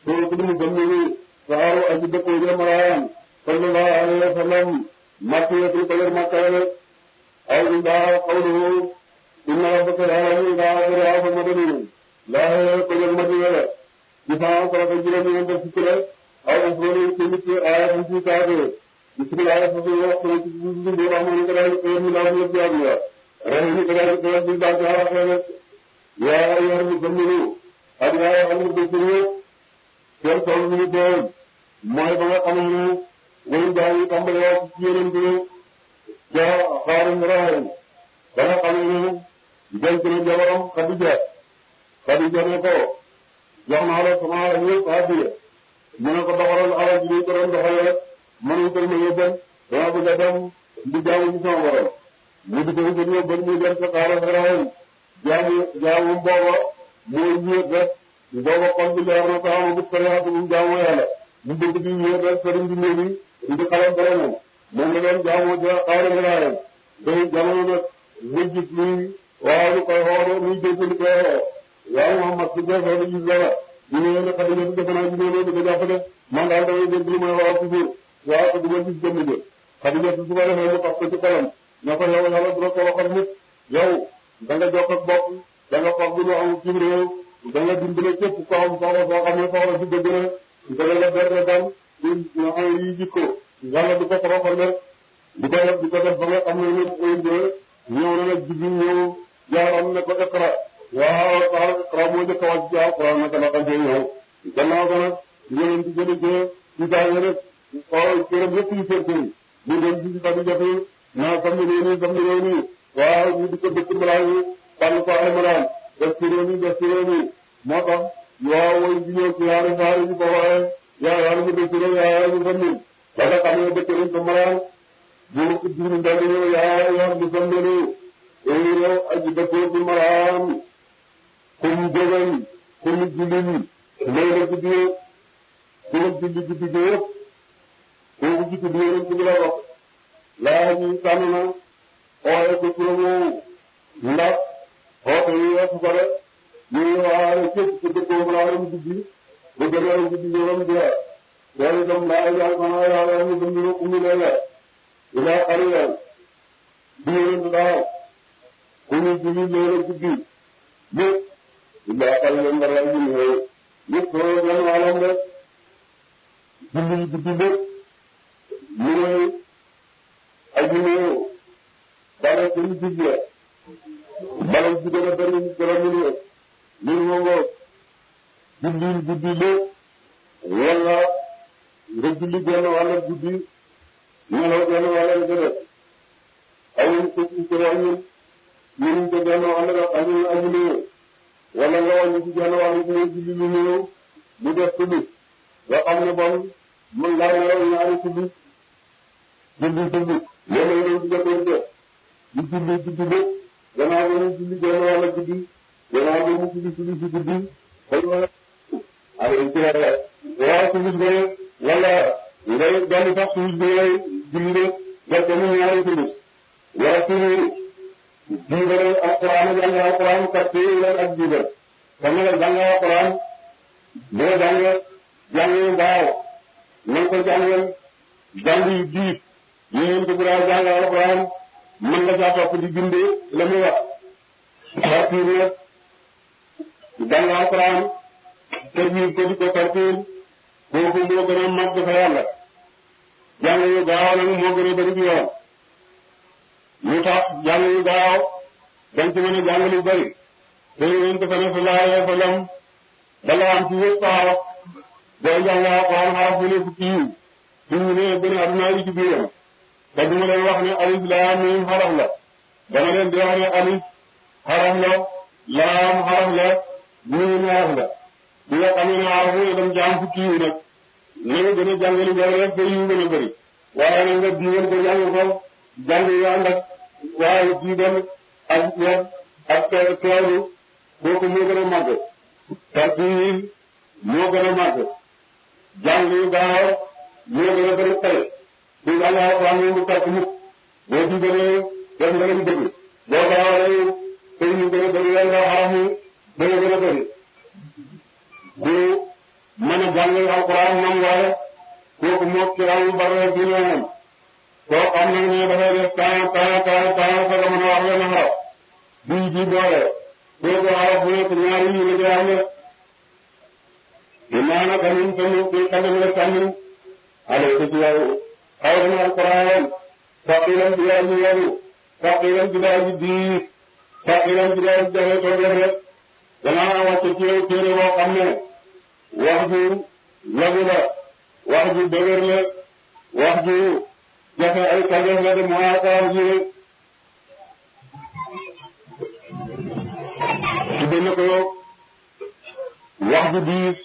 soo ko mu gëm ni saaru aji dëppoo jëmaraayam sallallahu alayhi wa sallam makkiyatul ko yor makkale aw inda qawluhu inna rabbaka ya'lamu idha qara'a fa madani laa ko yor madina la ci sama ko ko juróomi ñeent fukk la aw usroni ci nit aaya fu ci taade bismillah fa fi wax ko ci bindu rahman ko dal ko mi law ñu jaar ya rahim ko dal ko di ba ja xene ya ayyuhal mu'minun adiya al mu'minun seen tool bi ñu doon mooy ba nga xam ne wéy daa ngi tàmbali wax ci yeneen bi ja xaarim raayam ba nga xam ne denc na jabaram Xadija Xadija ne ko jox naa la sama alal yëpp addiya mu ne ko doxalal alal ji ko doon doxalee mënuñ ko ma yóbbal dama bëgg a dem di jaamu ci sama borom mu di ko wutal yóbbal muy dem sa xaarim raayam jaamu jaamu booba mooy ñëw rek booba xol bi leer na ko amagut sariyaatu mu jaamu yàlla mu bëgg di ñëw rek sëriñ bi ñëw bi di xalam boromam moom la doon jaamu ja xaarim raayam day jamono nag mu gis luy waaw lu koy xooloo muy dégg lu koy xooloo waaw Muhammad su dee xool gis dara ñu ñëwee ne Xadija bi defe naa ñu ñëwee di ko jàppale man daal damay dégg lu may wax toujours waaw te du ma gis jëmm jë Xadija su ko defee mu tax ko ci xolam ne ko yow yàlla du la ko waxal nit yow da nga jokk ak bopp da nga foog lu am ci réew da nga dimbale képp ko am soxla soo xam ne soxla si dëgg la da nga def dal ci nga xam yi jikko yàlla du ko toroxal rek di ko def di ko def ba nga xam ne ñëpp koy ñëw na nag jibi ñëw jaaram ne ko Iqra waaw taal Iqra moo njëkk a wàcc ci Alquran naka la xam see ñëw gannaaw ko nag yeneen ci gën a jël ci daanaka rek xool këram yëpp yu kër kër yi ñu dem ci Xadija naa sam ni nii sam ni nii waaw ñu di ko dëkk mbalaan yi tànn ko ay mbalaan def ci réew mi def ci réew mi moo tax waaw way di ñëw ci yaari saari ñu ko waxee yaa yaa ñu def ci réew yaa yaa ñu sam ni ba nga xam ne dëkk nañ ko mbalaan bu diinu ndal ñëw yaa yaa ñu sam ni nii yow aji dëkkoo ci mbalaan kum jógee kum julli may la guddi kum julli guddi gi yëpp kooku ci tudd yéen ci la wax laa ñuy tànn na ooye ko turam ndax xoote yi weesu ko de ñuy waare képp ku dëkkoo mbalaan guddi bu demee guddi yoon jeex loolu itam laa yàlla xanaa yàlla ñu dund na umu leen ilaa xariyan di yéen daaw ku ñu julli loolu guddi yëpp illaa xariyan nga ray ñu ñëw yëpp soo gën wàllam rek julli guddi lépp ñu ne aji néew dara suñu digle bala ci gën a bëri gën a mu ne ñun moo ngoo julli guddi lépp wala nga julli genn wàll guddi nelaw genn wàll gëdë awuñ ko ci ko wàññi ñun ko genn wàll ga añu aji néew wala nga wàññi ci genn wàll gi julli lu néew mu def tulli nga xam ne bon mën ngaa nelaw ñaari tulli julli julli loolu la ñu jotee def di julli guddi lépp gannaaw ba ñu julli genn wàll guddi gannaaw ba ñu julli julli si guddi kon ay ci la waaw suñu bëre wala ngay dolli sax suñu bëre julli de def ko mu ñaari suñu wala suñu jiibal alquran jàng alquran kat yi leen ak jiibal kon nag jàng alquran boo jàng jàng gaaw na ko jàngal jàng yu diib yi ngeen ko bëgg a jàng alquran mën nga caa topp di bind la muy wax tartiir nag jàng alquran te jiib ko di ko tartiir kooku moo gën a màgg fa yàlla jàng yu gaaw nag moo gën a bëri bi yoon lu tax jàng yu gaaw dañ ci mën a jàng lu bëri te yonent fa ne sallallahu alayhi wa sallam dala am ci yëpp xaraf boo jàng alquran xaraf bu ne fukki yiw suñu ne gën a adduna yi ci biiram te duma leen wax ne alif laam miim xaraf la dama leen di wax ne alif xaraf la laam xaraf la miim xaraf la bi nga xam ne xaraf ne dem jaam fukki yiw nag na nga gën a jàng lu bëri rek ba yiw gën a bëri waaye nag nga diiwal ko jàng ko jàng yu ànd ak waaye diibal ak wet ak teewlu kooku moo gën a màgg tartiil moo gën a màgg jàng yu gaaw moo gën a bëri xel ku jàng alxuraan moom du tàkk mukk boo diibalee def nga leen bëgg boo gaawalee tey ñu gën a bëri yan nga xaram yi dana gën a bëri bu mën a jàng alquran moom waaye kooku moom ci raw yu bare bi ñëwoon koo xam nag ne dafay def temps temps temps temps sa mën a wax leen xaraf bii ji doole kooku xaraf bu nekk ñaari yi la di am ne dinaa naka ñun tamit ci xale la sànni ale ko ci yow xaw na alquran faqilan bi yaa ñu yow faqilan bi daa ji diis faqilan bi daa ji jafe toog rek danaa wàcce ci yow téere boo xam ne wax ju lagu la wax ju dëgër la wax ju jafe ay kajeef la de mooy akaar ji tudde na ko wax ju diis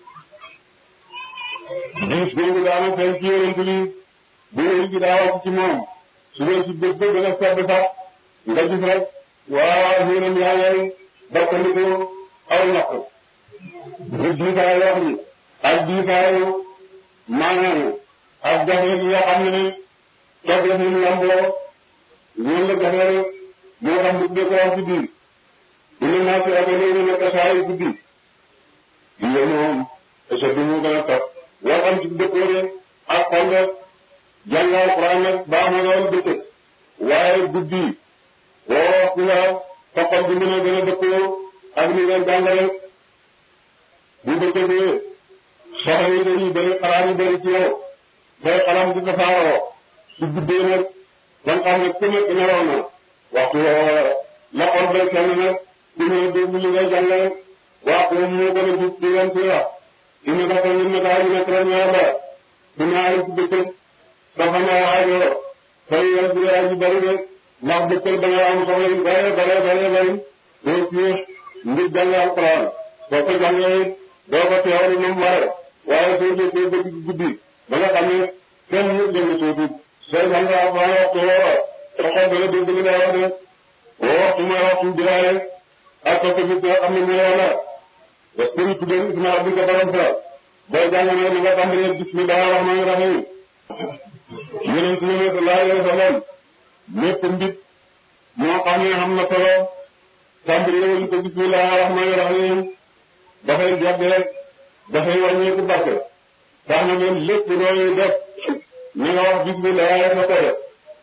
diis googu daana feeñ ci yonent bi bu yonent bi daa wàcc ci moom su dee ci bët ba dana sedd sax nga gis rek waaw yonent yaa ngay barkandiku aw ñaq bu diisaay wax ni ak diisaayu maanaam ak jafe gi nga xam ne toog la fi mu lamboo ñoom la jafe rek moo tax mu tuddee ko wax ci biir dina naa ci ak léegi nekk saa yu guddi lii moom est bi mu gën a topp loo xam ci dëkkoore ak xol rek jàngal Alxuraan nag baax na lool dëkk waaye guddi woo waxtu la toppal bi mën a gën a dëkkoo ak li ngeen jàngale bu dëkkee soxla yi dañuy bëri xalaat yu bëri ci yow say xalam di tasaaroo su guddee nag ba nga xam ne ku nekk nelaw na waxtu woo la xol bay kenn nag ku ne déglu li ngay jàngale waxtu moom moo gën a jub di leen ci wax ina dafa ñun ne daal ñu nekk rek ñaar la su ñaari ci dëkk dafa na waajoo fay yéen bi yaa ji bëri de ndax dëkkal da nga am soxla yu bare bare bare bëri doo ci ngir jàng alquran boo ko jàngee doo ko teewlu moom ware waaye soo jëkkee ba digg guddi ba nga xam ne kenn nit dégg soo dugg sooy jàng alquran waxtu woo sa xol dana dégg li nga wax de woo waxtu mooy waxtu biraale ak ko bi nga xam ne mooy yàlla parce que ñu tuddee isma rabbika borom sa booy jàng ne li nga xam ne bismillah rahmaani rahim yonent bi ne sallallahu alayhi wa sallam lépp mbit moo xam ne xam na solo tàmbali woon ko bismillah rahmaani rahim dafay jàddee dafay wàññeeku barke tax na leen lépp looy def na nga wax bismillah fa ko def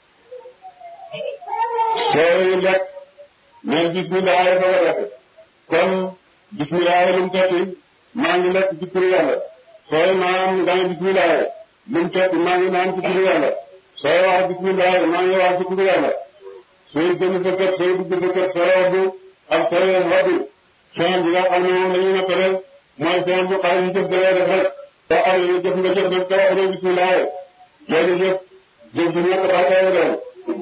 sooy lekk mais bismillah fa ko def kon bismillah lu mu tekki maa ngi lekk ci turu yàlla sooy naan nga ne bismillah lu mu tekki maa ngi naan ci turu yàlla sooy wax bismillah maa ngi wax ci turu yàlla sooy génn sa kër sooy dugg sa kër sooy waddu ak sooy waddu seen bi nga xam ne moom la ñu nattale mooy seen bu xale yi jëf da ngay def rek soo xam ne jëf nga jëf nag soo waxee bismillah loolu jëf jëf bi ñett ba tey doon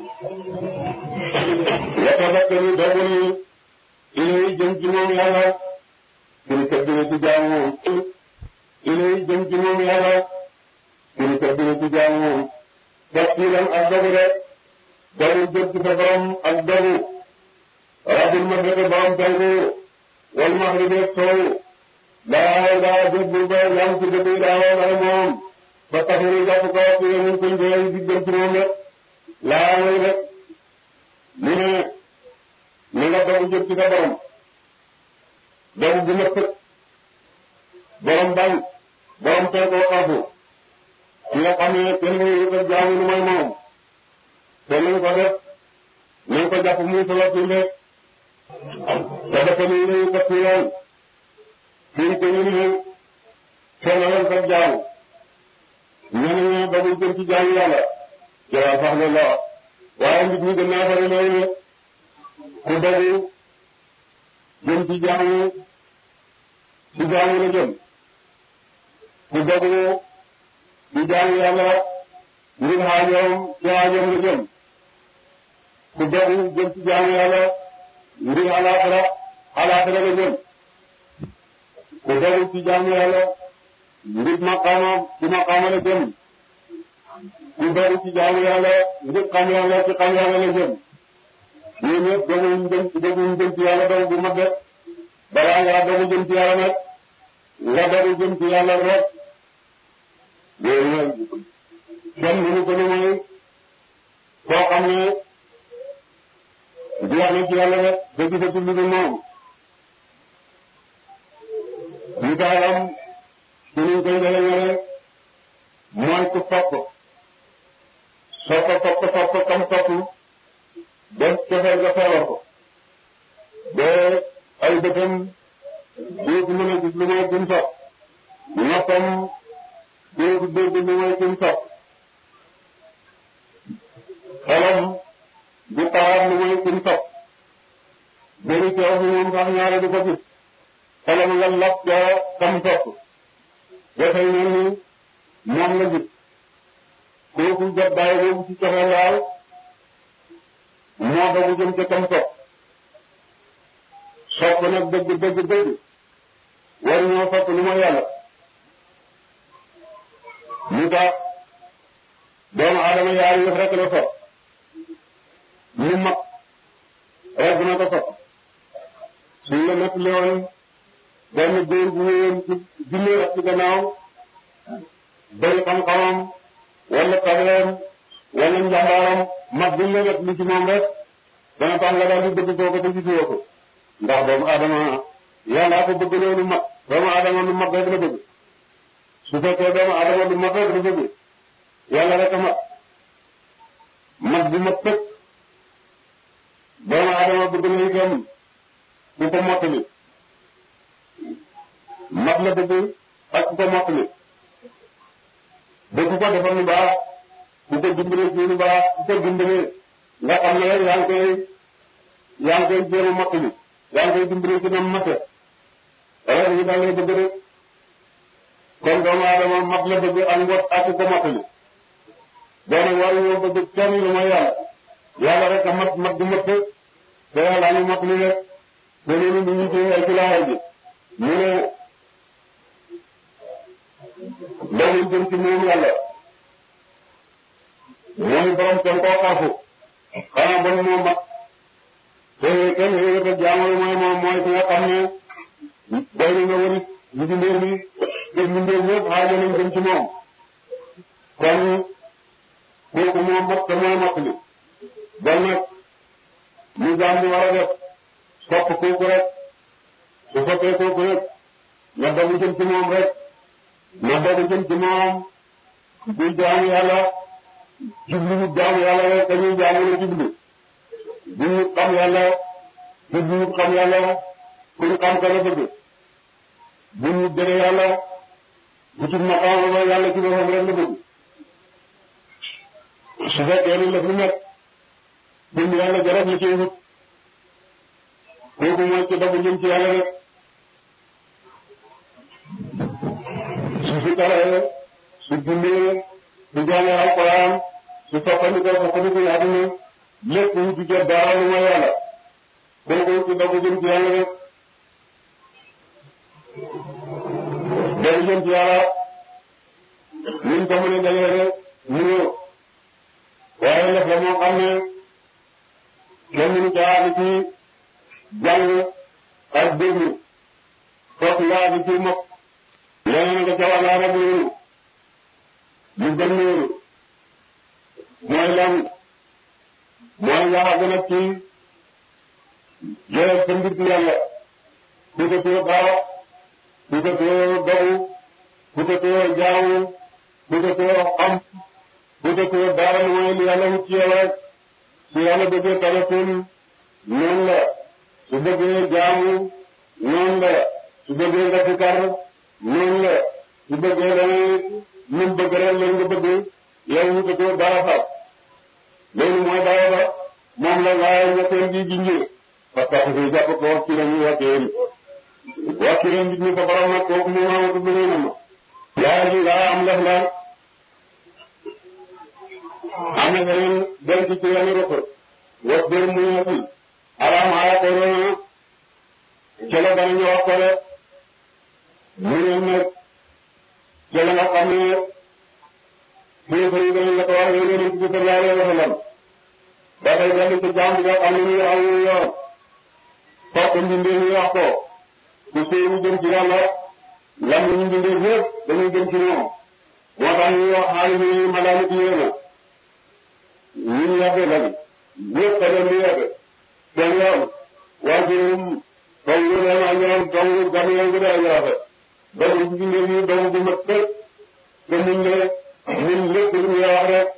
yatafakkaru dogu ni ilay jëm ci moom yàlla kiri kër dina ci jaamu moom ilay jëm ci moom yàlla kiri kër dina ci jaamu moom tafsiram ak dogu rek dogu jëm ci sa borom ak dogu rabbil mashriqi borom penku wal maghribi sow laa daa jëf bu ba yam ci dëkk yi daa woo moom ba taxiri jàpp ko ci ñu koy jëlee di jëm ci moom rek laa mooy rek mu ne ni nga dogu jëm ci sa borom dogu bu ma sëkk borom bañ borom penku xafu ki nga xam ne kenn mënu ko jaamu lu mooy moom te nañ ko def nañ ko jàpp muy sa waxtu rek te dafa ni ñu ko ci yoon fii ko ñu ne seenalal sa jaamu ñeneen ñi dogu jëm ci jaamu yàlla jawaa sax la la waaye nit ñi gën naa bari loolu ku dogu jëm ci jaamu ci jaamu la jëm ku dogu ci jaamu yàlla ngir xaajoom ci xaajoom la jëm ku dogu jëm ci jaamu yàlla ngir alaxira alaxira la jëm ku dogu ci jaamu yàlla ngir maqaama ci maqaama la jëm ku dogu ci jaamu yàlla ngir xam yàlla ci xam yàlla la jëm ñun ñëpp doguñ jëm doguñ jëm ci yàlla dogu bu mag de balaa ngaa dogu jëm ci yàlla nag nga dogu jëm ci yàlla rek yooyu nag kenn mënu ko lu mooy koo xam ne jeex na ci yàlla rek ba gisatu lu dul moom misaalam ci niñ koy jëlee mooy ku sopp sopp sopp sopp kam sopp ba cofeel nga feebar ko ba ay bëtam dootu mën a gis lu mooy kim sopp noppam dootu dégg lu mooy kim sopp xelam du tawaat lu mooy kim sopp bëri coow bi moom sax ñaare du ko gis xelam nga lap ca kam sopp dafay mel ni moom la gis kooku jot daay boobu ci cofeel daal moo dogu jëm ca kam sopp sopp nag dëgg dëgg dëgg war ñoo sopp lu ma yàlla lu tax doomu aadama yaari yëf rek la sopp lu mag rek na ko sopp suñ la nettali woon benn góor bu wéyoon ci junne ak ci gannaaw bëri xam-xamam wala tabeem wala njàmbaaram mag buñ la nettali ci moom rek dana tax nga daal di bëgg kooku te gisoo ko ndax doomu aadama yàllaa ko bëgg loolu mag doomu aadama lu mag rek la bëgg su fekkee doomu aadama lu mag rek la bëgg yàlla rek a mag mag bu mag tëkk doomu aadama bëgg na itam ku ko mottali mag la bëgg ak ku ko mottali bëgg ko defal lu baax ku ko dimbalee ci lu baax ku ko dimbalee nga xam ne yaa ngi koy yaa ngi koy jéem a mottali yaa ngi koy dimbali ci nam mate wala ñu daal lay bëgg rek kon doomu aadama mag la bëgg ak ngot ak ko mottali boo nag waru ñoo bëgg kenn lu may yàlla yàlla rek a mat mat du mat te yàlla ñu mottali rek te loolu ñu ngi ci ay ci lawaay bi mu ne loolu jëm ci moom yàlla mooy borom kenn koo xaafu xanaa bon moo mat te kenn yéen a jaamu mooy moom mooy ki nga xam ne doy na nga wëri ñu di mbir mi te ñu mbir ñëpp xaaja nañ jëm ci moom kon kooku moo mat te moo mat li bon nag ñu jaam bi war a def sopp kooku rek su soppee kooku rek nga dogu jëm ci moom rek nga dogu jëm ci moom di jaamu yàlla jublu ñu jaamu yàlla rek dañuy jaamu la jublu bu ñu xam yàlla bu ñu xam yàlla ku ñu xam ka la bëgg bu ñu jëlee yàlla bu ci maqaama ba yàlla ci boppam rek la bëgg su fekkee ni lëf lu nekk bu ñu yàlla jarab la ciy wut kooku mooy ci dogu jëm ci yàlla rek su fi taree su jullee su jàngee alquran su soppandikoo soppandikoo àdduna lépp wu ci jot dara lu mooy yàlla kooku ci dogu jëm ci yàlla rek dogu jëm ci yàlla niñ ko mën a dalee rek ñu waaye lef la moo xam ne kenn mënu ca àgg ci jàng ak déglu foog nga àgg ci mokk leneen nga ca wàllaa rek loolu lu gën loolu mooy lan mooy nga àgg nag ci jëlee sa mbir ci yàlla ku ko tee baax ku ko tee dogu ku ko tee jaamu ku ko tee xam ku ko tee dara lu mooy li yàlla wut ci yow rek su yàlla bëggee tabatul noonu la su bëggee jaamu noonu la su bëggee nga fikar noonu la su bëggee dangay lu mu bëgg rek lañ nga bëgg yow wutatoo dara sax loolu mooy dara ba moom la laaya ñetteel bi ji njëriñ parce que su jàpp ko wax ci lañuy wàccee ni wàcc ren nit ñi sa borom nag kooku moom amatu bëri na ma laaya ji daa am lef la am na beneen denc ci yenn rëpp wax dër mu ñetti alam aya ko roona cele danañu wax ko de mu ne nag cele nga xam ne kilifa yi dañu la ko wax yow yonent bi sallallahu alayhi wa sallam dafay dellu ci jaam bi nga xam ne nii aw yoon fokk mbindee ñu wax ko ku sóobu jëm ci yàlla lam ñu mbindee ñëpp dañuy jëm ci moom moo tax ñuy wax xaalis yi malaamit yéena ñun yàgg lañ ñëpp a leen di yàgg seen yoon waajurum dong leen ak ñoom dong gan yoon gën a rafet doomu bi ñu ne doomu bu mat tëj te muñ ne ñun lépp lu ñu wax rek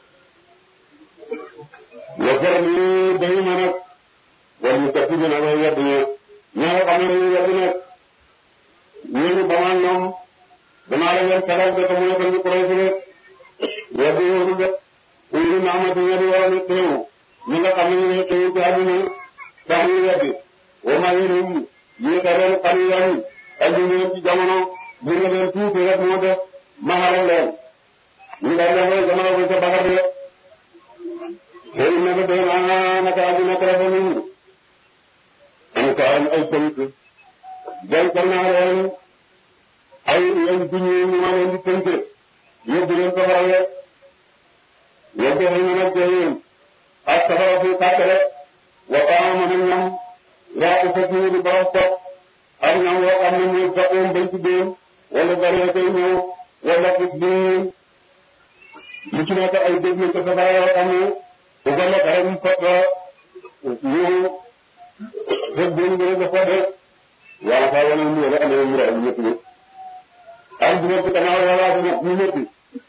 wasar ni dañu ma nag wala ñu tëj bi nag way wedd ñe ñi nga xam ne dañuy wedd nag ñooñu ba maa ñoom danaa la leen sagal de te mu nekk ñu koy fi rek wedd yooyu de uyu naamati ñedi wala ñu teewu ñi nga xam ne ñu ngi teewu ci àdduna tax ñu weddi wa maa yéenum ñu ta leen xalilan ak ñu leen ci jamono ñu nga leen tuuti rek moo def maxaral leen ñu daal leen rek jamono bu ca bagat de xëy na ko doy naa naka àdduna ko dafa ñu am ko am ay tënk dencal naa leen ay ay duñu ñu ma leen di tënk yóbbu leen ko faral rek yóbbu xëy na nag jëyeen ak safara fi tàkkale wa taama na ñam waa ko fekk ñu di borom toog ak ñam woo xam ne muy faqoon bañ ci déen wala garee koy ñëw wala picc bi lu ci nekk ay dégg nañ ko safara yoo xam ne bu ko lekk rek mu fekk ñu fekk déen bi rek dafa def yàlla saa wane mu rek amee mu rek ñëpp ñëpp am bu nekk gannaaw wala ñu ñëpp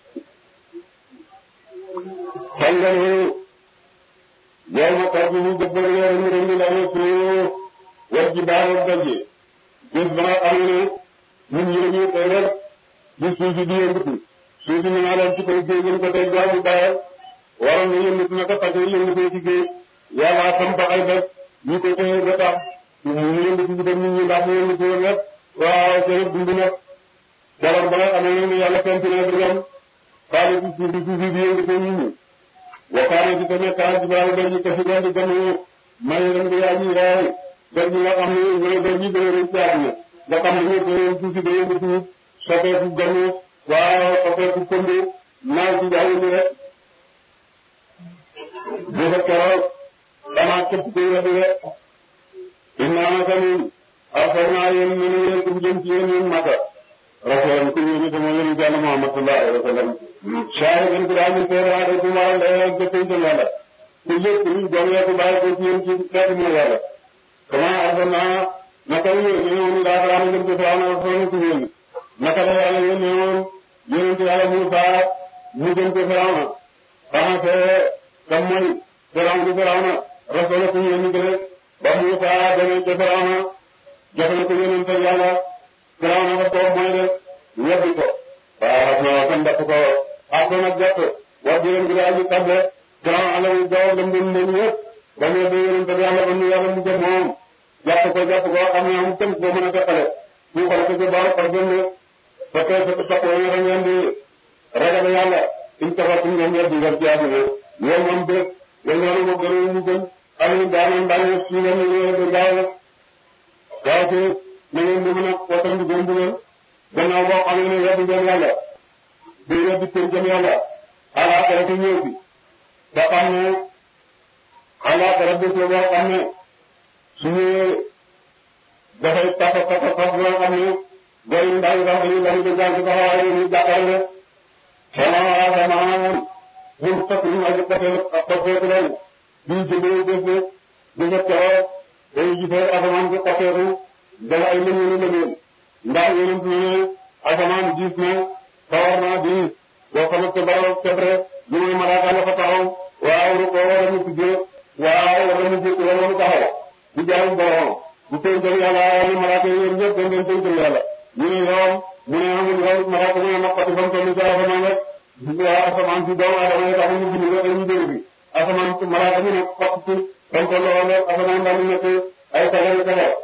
xam nga ne yow ma tax ñu jëbbal weer ñu rënd la ne suñu war ji baax ak daje bis ba nga xam ne ñun ñu dañuy koy rek di suuf si di yëngatu suuf si ñu naan leen ci koy géej ñu ko tey jaamu bàyyal waroon na yëngatu naka parce que yëngatu ci géej yàlla samp ay bés ñu ko téye ba tax ñu yëngatu ci dem nit ñi ndax ñu yëngatu woon rek waaw seen dund nag jabar ba nga xam ne yàlla fent na di dem xaalis ci suuf si suuf si di yëngatu nit ñi waxaane ci tamit kaa ci baax dañuy kasi doon di gën a may leen di yaa ñuy raay dañ ñi nga xam ne ñooy dañ ñi gën a rëcc ci àdduna nga xam ne ñëpp dañoo tuuti dañoo di tuut soppeeku gën waaw soppeeku pënd naaw ci jaww ji rek bu ko keroog damaa képp kuy weddi rek innaa naka ñun arsalnaa yéen ñu ne yéen kum jëm ci yéen ñun mata rasulan ku ñu sama yéen jàll Muhammad sallallahu alayhi wa sallam shaahidan ku daal ñu seede waate ku waral day rek jëppee ci yàlla ku lépp ñu jongee ku bàyyi ko ci yéen ci xeetu mooy yàlla comment arsalnaa naka la yéen ñu woon daa xalaat ngeen ci Firawna rasulan ku yéen naka la yàlla yéen ñu woon yéen ci yàlla Muusaa mu jëm ci Firawna xanaa kam mooy Firawna ci Firawna rasulan ku yéen ñu gën ba Muusaa demee ci Firawna jox na ko yéen te yàlla Firawna ko toog mooy def weddi ko waaw xam naa kan dàpp ko ak ko nag jàpp wax dëgg yàlla daal di tàgge grand alal jaww dem dem dem yëpp ba ñu dee yéen te yàlla ba ñu yàlla mu jëm moom jàpp ko jàpp ko xam ne amul kenn koo mën a teqale ñu xool ko ci baax par exemple parce que sa topp yi nga ngeen di ragal yàlla suñ taxaw suñ ngeen weddi ngeen ci àdduna loolu moom bés yéen loolu moo gën a ñu gën xam ne daanaka daañu si ngeen ñu yéen di gaaw waaw ci na ngeen di mën a wootam di gën di leen gannaaw boo xam ne weddi ngeen yàlla di weddi kër jëm yàlla alaakara ci ñëw bi ba xam ne alaakara bés la boo xam ne su ñëwee dafay tax a tax a tax boo xam ne góor yi ndaw yi sax dañuy dañuy di jàng ci taxawaay yi ñuy jàppale sama asamaan ñun fekk ñu aji côté côté leen di jëndee bés bi di nga teewoo dañuy gisee asamaan bi côté dafa ay lëñu lu lëñu ndax yonent ne asamaan gis na sawar naa di boo xamante ne dara tebre lu muy malaaka la fa taxaw waaw ru ko wala mu tuddee waaw wala mu jëkk wala mu taxaw di jaamu borom bu tënkal yàlla ni malaaka yi yéen ñëpp dañ leen tënkal yàlla ñu ne yoon mu ne amul yoon malaaka mu ne naqati fa mu toll ci asamaan rek waaw asamaan si doomu aadama yi taxaw ñu bind rek dañuy dégg bi asamaan malaaka mu ne xott ci fa mu toll woon rek asamaan daal di nekk ay sagari taxaw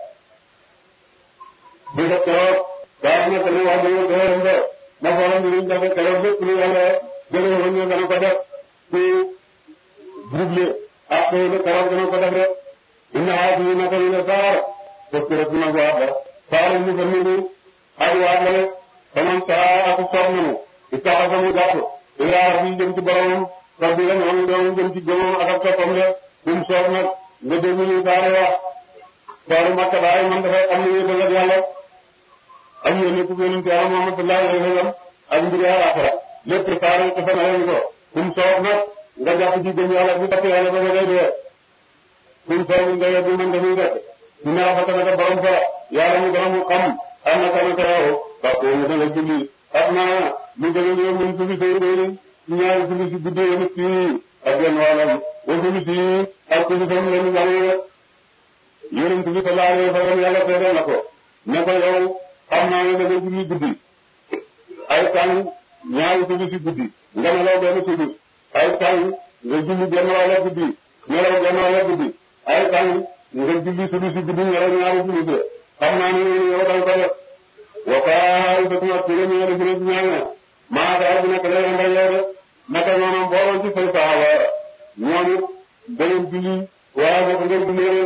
bu def keroog daa nekk ni wax dëgg dëgg dëgg na xoolal ñu def keroog lépp lu yàlla jëlee woon ñu dana ko def ci double ak xëy na keroog dana ko def rek inna haadi naka ñu ne saar parce que rek dina ko wax rek saar ñu fa nit ñi ak waat la rek faman saa ak soog nañu ittaxasa mu jàpp ilaa rabbi jëm ci boromam rabbi la ñoom ñoom jëm ci gëmam ak ak toppam de kum soog nag nga dégg ñu saare wax saaru makka daay man dafay am lu yëgal ak yàlla ak yéen ku yonent yàlla Muhammad sallallahu alayhi wa sallam ak mbiri àllaaxira lépp saare ko fa nañ ko kum soog nag nga jàpp ci gëm yàlla bu topp yàlla ba ngay dee kum soog nga yeddi man dañuy def ñu ne rafet na borom fa yàlla mu gën a mu xam am na tamit yow parce que mu danga julli xam naa lu gën a ñëw mun julli day day ñaari julli si guddi yi nit yi ak genn wàllam wa julli si ak julli sam leen jàng yonent bi sallallahu alayhi wa sallam yàlla seede na ko ne ko yow xam naa ne da nga julli guddi ay tàng ñaari julli si guddi nga nelaw benn tuddi ay tàng nga julli genn wàlla guddi nelaw genn wàlla guddi ay tàng nga julli tuddi si guddi nelaw ñaari julli de xam naa ne yow dal ko def wa kaay ba tuma tere ñu ne jëne ñaana maa daa bu nekk lay nday yow de naka noonu mbooloo ci say saaba ñooñu beneen julli waaye boo ko ngeen jullee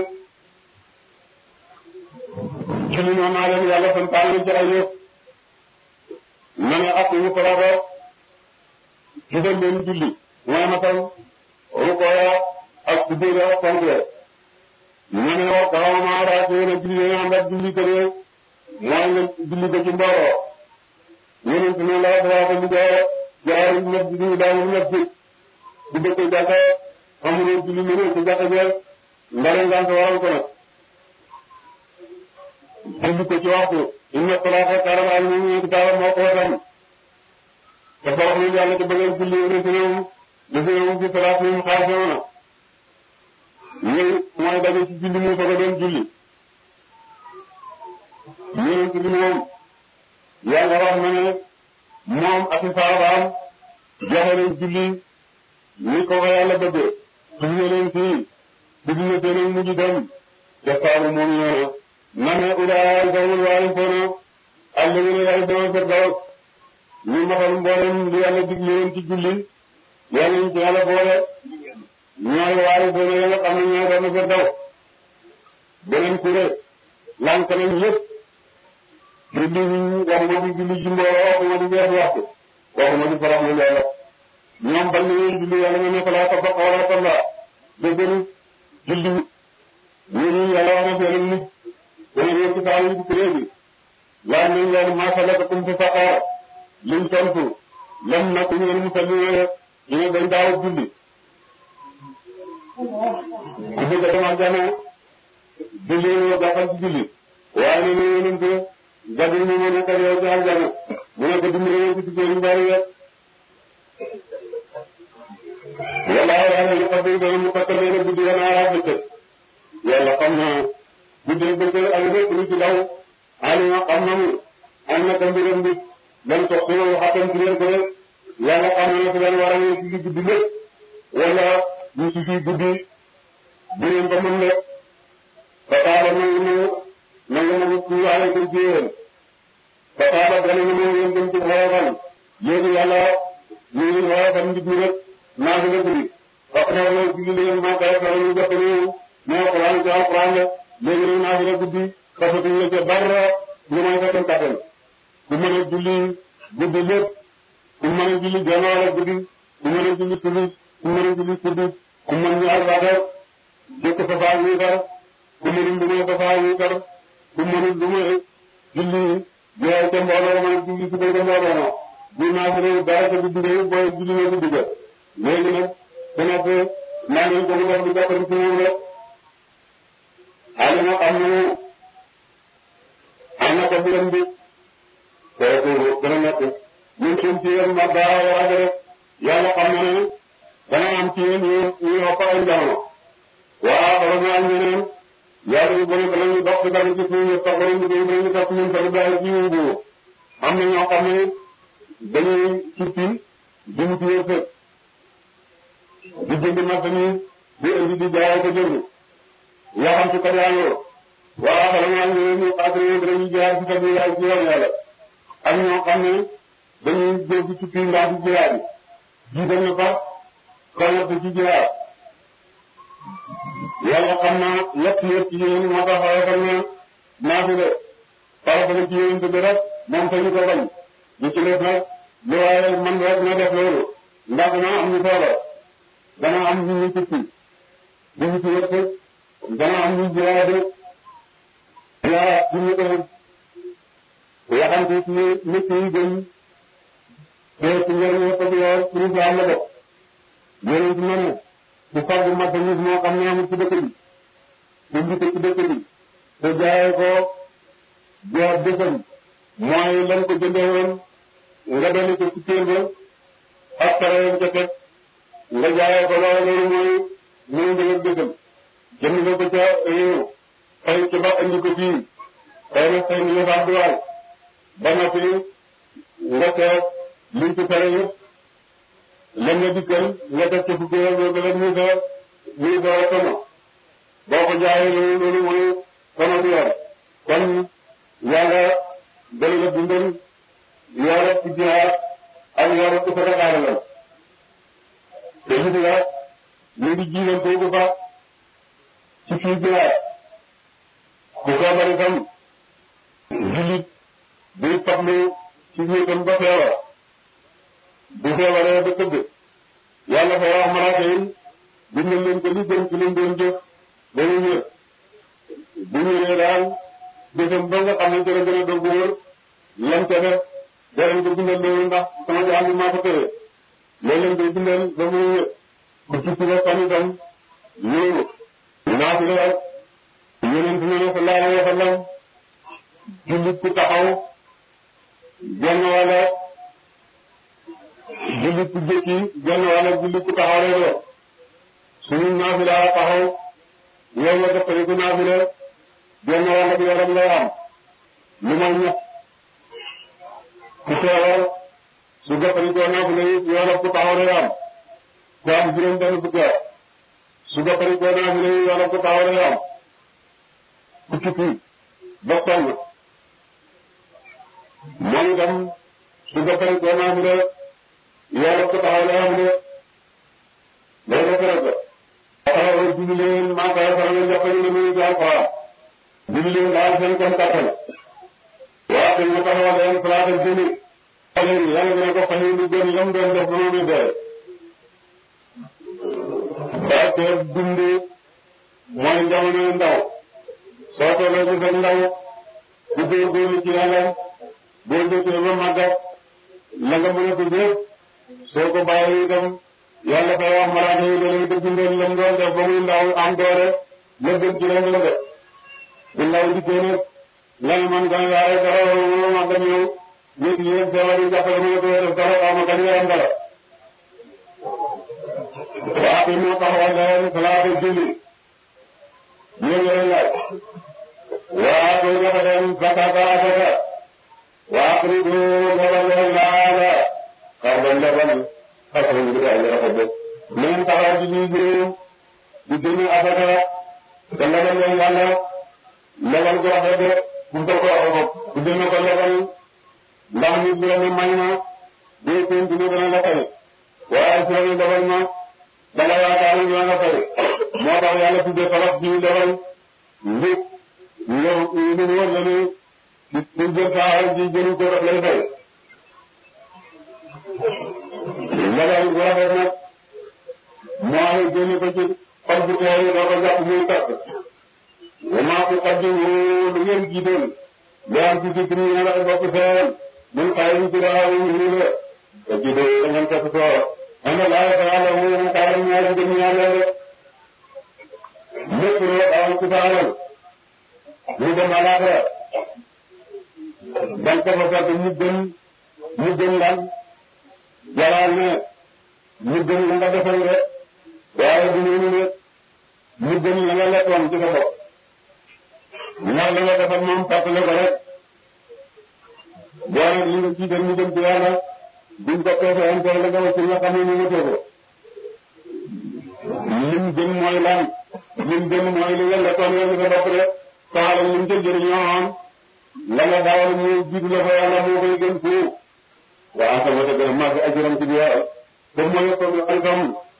julli noonu naa leen yàlla santaane ci ay yëf na ne ak yu farata jubal leen julli mooy matal rukooya ak sujjóoda ak fonk na ne wa kawama raatee na julli yéen ànd ak julli këree mooy nga julli ko ci mbooloo yonent ne la daa ko liggéey jaari ñëpp di ñu daanu ñëpp ci di dëkk jàkka amuloo julli lu ci jàkka jël ndare ngant waral ko nag julli ko ci waxtu inna salaata kaanat alal mu'miniina kitaaban mawquutan dafa wax ne yàlla ci bëgg julli lazina hum lazina hum fi salaatihim xaashi'uun ñëw mooy daje ci julli mu soog a doon julli yonent bi moom yàlla wax na ne moom ak i saabaam joxe leen julli ni ko ko yàlla bëggee suñu leen fii di dina seen mujj dem jafaaru moom ñëw na ne ulaa'ika humul waarisuuna allaziina yarisuuna firdaws ñu maxal mboolem li yàlla digle leen ci julli yàlla ñu ci yàlla boole ñooy waarisuuna ya nga xam ne ñooy doon firdaws beneen kuréel lank nañ yëpp julli waxuma di julli ci mbooloo waxuma di weesu waxtu waxuma di farax lu yàlla ñoom bañ nañu julli yàlla nga ne falaa tabaqa wala salla dëggaru julli ñooñu yàlla wax na seen nit dana ñëw ci saa yi ci léegi laaj nañ leen maa salakakum fi saqar liñ tontu lam naku ñu mu salli ñu ne dañ daaw julli ku bëgg a dem ak jana julli ñoo jàppal ci julli waaye ne ñu yonente gadi ñu mu nekk yow ci aljana mu ne ko dimbali yow ci jigéen bari yëpp wala yàlla ñu fas yéene mu fàttali leen guddi wala ara bëccëg yàlla xam na guddi bëccëg ak lépp lu ci daw alima xam na mu am na ko mbiram bi lan sox si yow xatam ci leen ko rek yàlla xam na ne si leen war a ñëw ci guddi lépp wala ñu ci fii guddi bu leen ko mën lépp ba taala nangu nangu nangu nangu ci waale ko ci yéen ba taala gane na nangu yéen dem ci xoofal léegi yàlla ñu ngi xoofal nit ñi rek naa fi la guddi wax na wala ci leen maa koy faral ñu jot ñu moo Alxuraan ci Alxuraan la léegi nag naa fi la guddi xasatuñ la ca dara lu may sa seen kattan ku mën a julli guddi lépp ku mën a julli genn wàll guddi ku mën a julli tudd ku mën a julli tudd ku mën ñaar baaxee jëkk sa faa wiitar ku mënul lu may sa faa wiitar ku mënul lu may julli jeex ca mbooloo ma julli ci bëgg mbooloo ma bu naa fi réew dara ca guddi réew booy julli na guddi ga léegi nag ku nekk maa ngi ko mu def di jàppale ci moom rek alima xam na am na ko biram bi kooku dana nekk ñun suñ ci yéen ma daa war a rek yàlla xam na ne dana am ci yéen ñu ñu ëpp ay jamono waa xoolal naa ñeneen yàlla ñu bëri danañu dox ci dara ci suñu taxaw ñu koy ñu topp ñun tamit daal ci ñu bu am na ñoo xam ne dañuy suppi di mu tuye fekk di jënd marchandise di indi di jaay ko jënd yaa xam ci kat yaa ngi waa xoolal naa ñeneen ñu xaatale ne dañuy jaay ci kat yaay ci yoon yàlla ak ñoo xam ne dañuy jël ci suppi ndax di jiyaat jiital na fa commerce ci jiyaat yàlla xam naa lépp lépp ci yéen moo tax xayma na naa fi de farata ci yéen bi rek moom sañu ko bañ ñu ci def nag lu waaye man rek na def loolu ndax dana am ñu soxla dana am ñu ñu tukki ñu ñu ci yëpp dana am ñu jiwaat yaa ci ñu ko waxante ci nit yi gën te ci njëriñ ko bi yow pour ñu am la def yéen ci mën bu fàggu marchandise moo xam ne amul ci dëkk bi indi ko ci dëkk bi te jaayee ko jaar dëkkam mooy lan ko jëndee woon nga dolli ko ci téel ba ak pare ca teg nga jaayee ko loolu mooy mooy njëg ak dëggam jënd nga ko ca réew fay ci ba andi ko fii xëy na xëy na yëfaat du waay ba noppi nga seet liñ ci pare yëpp lan nga dikkal nga def ci fukki yoon nga def muy sa muy sa tono boo ko jaayee loolu loolu mooy tono bi yor kon yàlla dal la dundal yore ci jihaad ak yore ci sa dakaare la te gis nga ñu ngi jiital kooku ba ci fii jihaad ku feebar itam jullit buy fablu ci wéetam ba feebar bu feebaree ba tëdd yàlla fa wax malaaka yi bindal leen ko li gën ci leen doon jëf ba mu wér bu wéree daal bésam ba nga xam ne gën a gën a doog wóor lam ca def danañ ko bindal loolu ndax sama jaam bi maa ko tëye loolu lañ koy bindal ba mu wér ku tukki ba fan itam loolu naa fi la yonent bi ne sallallahu alayhi wa sallam jullit ku taxaw genn wala jullit ku jëkki genn wala jullit ku taxaw lay doon suñu naafila taxaw yow nga def ko naafila genn wala bi yaram lay am lu may ñett ku feebar su jëfandikoo naafila yi yoolab ku taxaw lay am ku am juróom benn fukki at su jëfandikoo naafila yi yoolab ku taxaw lay am ku tukki ba sonn moom itam su jëfandikoo naafila yoolab ku taxaw lay am de day def rek taxawal julli leen maa koy faral di jàppale ne muy ci alxuraan julli leen daal seen kon kattan waaw te ñu taxawal leen salaatal julli leen yàlla dina ko fay lu gën lam doon def ba mu muy dee barke dund mooy jamono ndaw soo tollee ci sa ndaw bu góorgóorlu ci yàlla boo jotee ba màggat la nga mën a tudd yëpp soo ko bàyyi itam yàlla fay wax malaaka yi dañuy ko bindal lam doon def ba muy ndaw am doole la gën ci lam la def bu ndaw dikkee nag lan man gën a yaay dara wala wala ma dem yow nit ñi yéen feebar yi jàppale ma ko def dara xaw ma kañ nga am dara waa fi moo taxawal leen salaatu julli ñoom ñooy laaj waa koy dafa dem zakata asaka waa kuri du lebal leen laala xar leen lebal alhamdulilah ñu rafet de nañ taxaw ci ñuy juróom di génne asaka te lebal leen yàlla lebal gu rafet de bu ko ko bu demee ko lebal ndax nit ñi ne may ma dee seen dina dana la fay waaye su la lebal ma danga yaakaar ne ñoo nga fay moo tax yàlla tuddee tolof ji lebal njëg ñu ñu wër la ne ci jël saa ji jëlu ko daf lay fay lebal bu rafet nag mooy génne ko ci xol bu teey doo ko jàpp muy takk wamaa ko qaddimu lu ngeen jiital lu am ci ci ñu ne la bokk seen mun xayrin ci daaw ñu la te jiital da ngeen topp soo ana laa ta yàlla mu mu kaara ñaari gën ñaar la rek lépp loo am ci saalal ñu dem alaxira dan ko fa fekk ñu gën ñu gën lan jalaal ne ñu gën la nga defal de waaye du noonu ne ñu gën la nga lekkoon ci sa bopp ndax la nga defal moom fàttale ko rek boo nag li nga ci dem ñu dem ci yàlla duñ ko peese am tey la nga wax ci nga xam ne ñu nga teeko lim gën mooy lan lim gën mooy li nga lekkoon yow sa bopp rek soxla lim ca jëriñoo am la nga daawal mu jiitu la fa yàlla moo koy gën foofu waaw sama dëgg la maa fi ajuram ci biir ba mooy ko alfam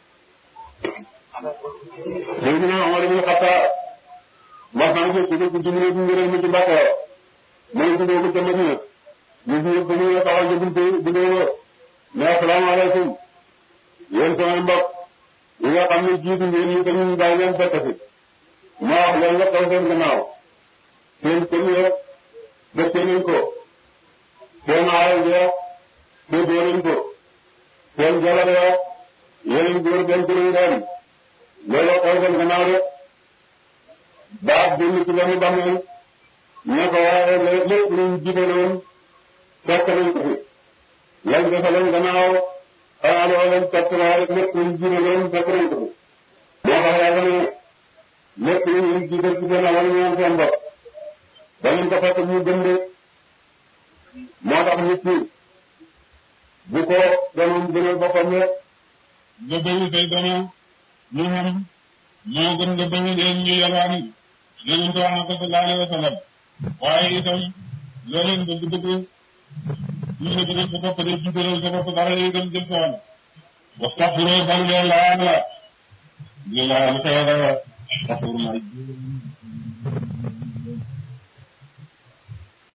léegi nag Omar ibn Khattab wax naa ko ci ko jumne bi ngëral ma ci Mbàkke mooy ko ko ca Madina ñu ngi ko ñu taxaw ci buntu bi do ne asalaamaaleykum yéen sama mbokk yi nga xam ne jiitu ngeen ñu dañu bàyyi leen fekk fi ma wax leen nga taw seen gannaaw seen kër yëpp dëkkee nañ ko seen alal ja séddoo nañ ko seen jabar ya yeneen góor denc nañ leen looloo taw seen gannaaw rek baax génn ci benn bàmmeel ne ko waaye lépp luñ jiitaloon fekk nañ ko fi lañ defe leen gannaaw xanaa loo leen topp naa rek lépp luñ jiite leen fekk nañ ko fi moo tax yàlla ne lépp lu ñu jiite ci seen alal ñoom seen bopp danañ ko fekk ñu gën de moo tax nit ñi bu ko doon gënal boppam rek nga bëri say dono ñu xam moo gën nga bëri leen ñu yalwaani yonent wax na ko sallallahu alayhi wa sallam waaye itam loo leen bëgg bëgg ñu nga bëgg sa bopp de jiitalal sa bopp dara yi gën jëm soon wastaxfiru balu leen laa la ñu laa lu koy dara wastaxfiru may